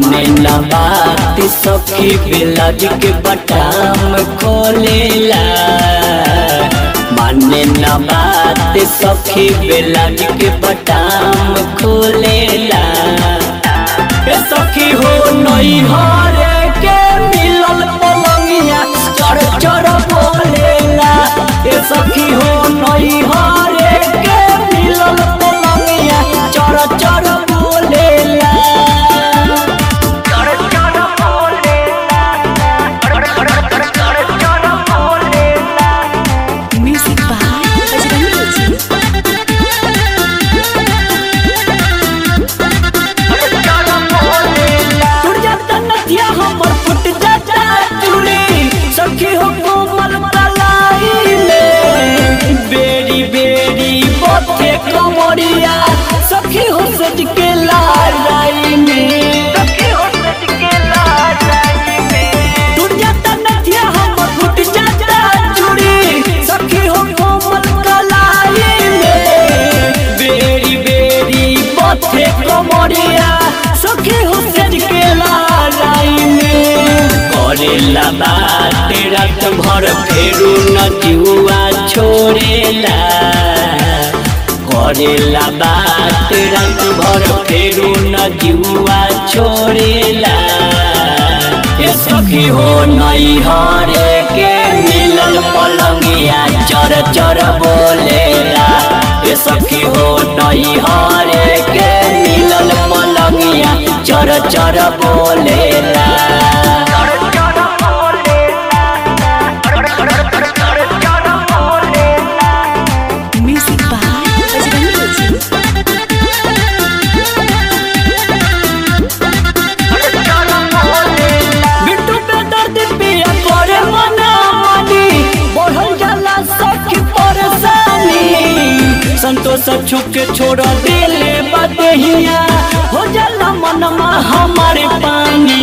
माने न बात सखी बिलाज के बटाम खोलेला माने न बात सखी बिलाज के बटाम खोलेला ए सखी हो नई हरे के मिलल पलंगिया चढ़ चढ़ बोलेला ए सखी हो नई हरे के मिलल पलंगिया चढ़ चढ़ बोलेला Music by Bajrangi Ji. टूट जाता नथिया हमर फुट जाता चूड़ी सखी हो कोमल कलाई में बेरी बेरी बथे कमरिया सखी हो सज के लड़ाई में टूट जाता नथिया हमर फुट जाता चूड़ी सखी हो कोमल कलाई में बेरी बेरी बथे कमरिया सखी हो सज के लड़ाई में करेला बात रात भर फेरू न जुआ छोड़ेला करेला बात रात भर फेरू न जुआ छोड़ेला ए सखी हो नई हरे के मिलल पलंगिया चर चर बोलेला ए सखी हो नई हरे के मिलल पलंगिया चर चर बोलेला Music by Bajrangi Ji. Bittu पे दर्द पिया करे मना मनी बढ़ल जाला सखी परेशानी संतोष छुप के छोड़ दिले बदहिया हो जाला मनमा हमारे पानी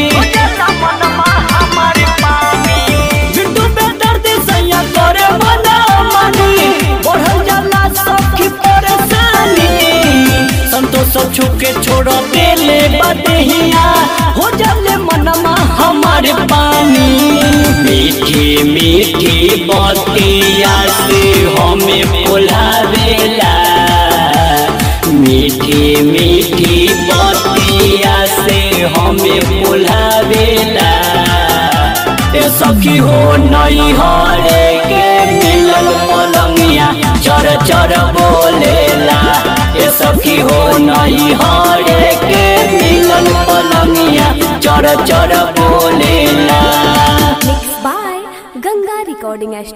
बिट्टू पे दर्द सैया करे मना मनी बढ़ल जाला सखी परेशानी संतोष छुप के छोड़ दिले बदहिया हो जाले मनमा हमारे पानी मीठी मीठी बतिया से हमें बुलावेला मीठी मीठी बतिया से हमें बुलावेला ए सखी हो नई हरे के मिलल पलंगिया चर चर बोलेला ए सखी हो नई हरे के मिलल पलंगिया चर चर बोलेला Mixed by Ganga Recording